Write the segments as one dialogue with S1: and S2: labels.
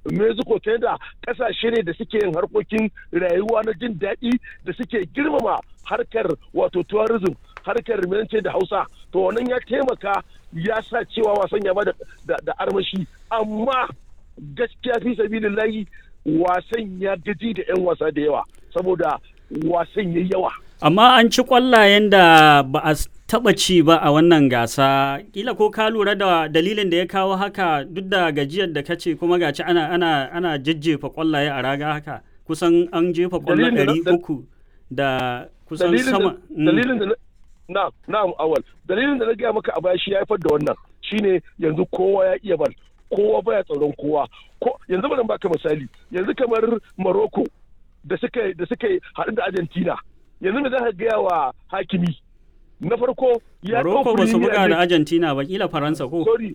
S1: mexico canada kasashe ne da suke yin harkokin rayuwa na jin daɗi da suke girmama harkar wato tourism harkar rimance da hausa to wannan ya taimaka ya sa cewa wasan ya ba da armashi amma gaskiya fi sabilillahi wasan ya gaji da 'yan wasa da yawa saboda wasan ya yawa
S2: amma an ci kwallayen da ba a taba ci ba a wannan gasa kila ko ka lura da dalilin da ya kawo haka duk da gajiyar da kace kuma gaci ana ana ana jajjefa kwallaye a raga haka kusan an jefa kwallo ɗari uku da kusan sama
S1: dalilin da na na awal dalilin da na gaya maka a baya shi ya haifar da wannan shine yanzu kowa ya iya bal kowa baya tsaron kowa ko yanzu bari baka misali yanzu kamar Morocco da suka da suka haɗu da Argentina yanzu me za ka gaya wa hakimi na farko ya
S2: Morocco ba su buga da Argentina ba kila Faransa ko
S1: sorry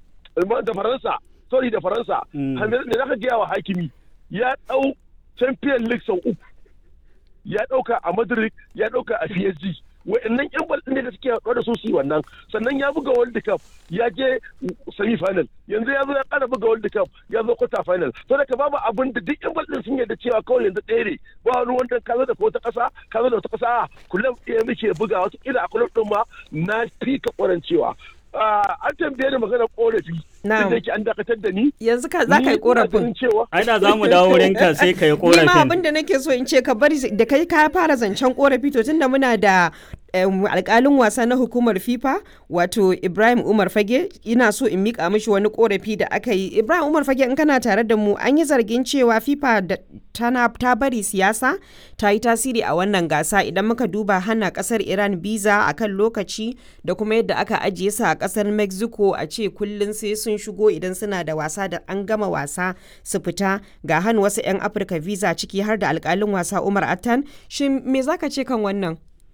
S1: da Faransa sorry da Faransa me za ka gaya wa hakimi ya dau Champion League sau uku ya dauka a Madrid ya dauka a PSG wa'annan yan bal ne da suke haɗuwa da su su wannan sannan ya buga world cup ya je semi final yanzu ya zo ya ƙara buga world cup ya zo quarter final to da babu abin da duk yan bal din sun yarda cewa kawai yanzu ɗaya ne ba wani wanda ka zo da wata ƙasa ka zo da wata ƙasa kullum ɗaya muke buga wata kila a kullum ɗin ma na fi ka ƙwarancewa an tambaye da magana korafi da yake an dakatar da ni
S3: yanzu ka za ka yi korafin
S2: ai da za mu dawo wurin ka sai ka yi korafin
S3: ni ma abin da nake so in ce ka bari da kai ka fara zancen korafi to tunda muna da alkalin wasa na hukumar fifa wato ibrahim umar fage ina so in mika mishi wani korafi da aka yi ibrahim umar fage in kana tare da mu an yi zargin cewa fifa tana ta bari siyasa ta yi tasiri a wannan gasa idan muka duba hana kasar iran biza a kan lokaci da kuma yadda aka ajiye su a kasar mexico a ce kullum sai sun shigo idan suna da wasa da an gama wasa su fita ga hannu wasu 'yan afirka visa ciki har da alkalin wasa umar attan shin me zaka ce kan wannan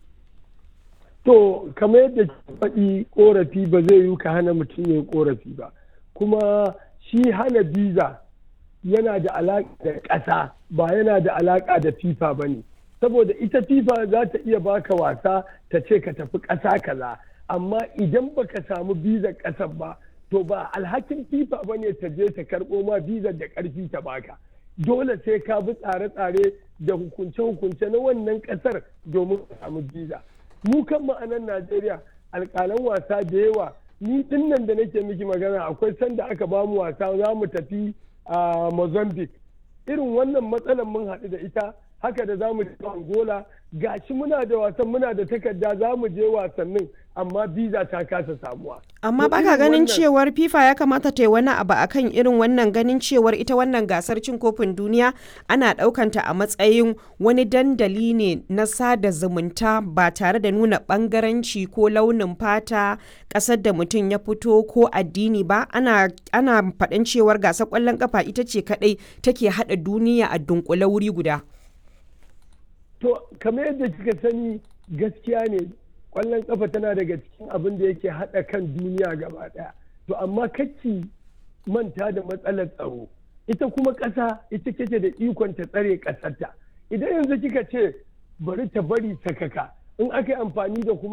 S4: To, kamar yadda faɗi ƙorafi ba zai yi ka hana mutum ya ƙorafi ba. Kuma shi hana biza yana da alaƙa da ƙasa ba yana da alaƙa da FIFA ba ne. Saboda ita FIFA za ta iya baka wasa ta ce ka tafi ƙasa kaza. Amma idan baka samu bizar ƙasar ba, to ba alhakin FIFA ba ne ta je ta karɓo ma bizar da ƙarfi ta baka. Dole sai ka bi tsare-tsare da hukunce-hukunce na wannan ƙasar domin ka samu biza. mu kan ma'anan Najeriya alƙalan wasa da yawa ni dinnan da nake miki magana akwai sanda aka ba mu wasa za mu tafi a Mozambique irin wannan matsalar mun haɗu da ita haka da za mu je Angola gashi muna da wasan muna da takarda za mu je wasannin amma biza ta kasa samuwa.
S3: Amma baka ganin cewar FIFA ya kamata ta yi wani abu akan irin wannan ganin cewar ita wannan gasar cin kofin duniya ana ɗaukanta a matsayin wani dandali ne na sada zumunta ba tare da nuna ɓangaranci ko launin fata ƙasar da mutum ya fito ko addini ba ana ana faɗin cewar gasar ƙwallon ƙafa ita ce kaɗai take haɗa duniya a dunkule wuri guda.
S4: To, kamar yadda kika sani gaskiya ne kwallon kafa tana daga cikin abin da yake haɗa kan duniya gaba ɗaya to amma kacci manta da matsalar tsaro ita kuma ƙasa ita kake da ikon ta tsare ƙasarta idan yanzu kika ce bari ta bari sakaka in aka yi amfani da kuma